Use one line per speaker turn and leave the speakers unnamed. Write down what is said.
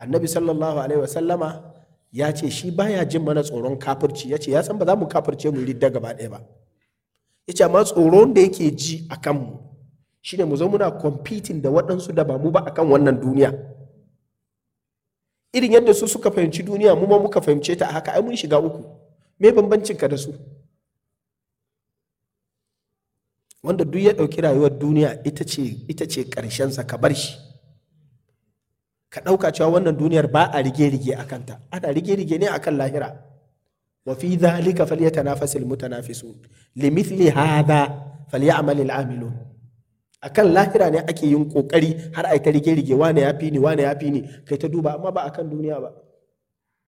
annabi sallallahu alaihi wasallama ya ce shi baya jin mana tsoron kafirci ya ce ya san ba za mu kafirce mu ridda gaba ɗaya ba ya ce amma tsoron da yake ji a kanmu shine mu zo muna competing da waɗansu da ba mu ba akan wannan duniya irin yadda su suka fahimci duniya mu ma muka fahimce ta a haka ai mun shiga uku me bambancin ka da su wanda duk ya ɗauki rayuwar duniya ita ce ita ce ƙarshensa ka bar shi ka ɗauka cewa wannan duniyar ba a rige-rige a kanta ana rige-rige ne akan lahira wa fi dhalika falyatanafasil mutanafisun limithli hadha falyamal al'amilun akan lahira ne ake yin kokari har ai ta rige-rige wane ya fi ni wane ya fi ni kai ta duba amma ba akan duniya ba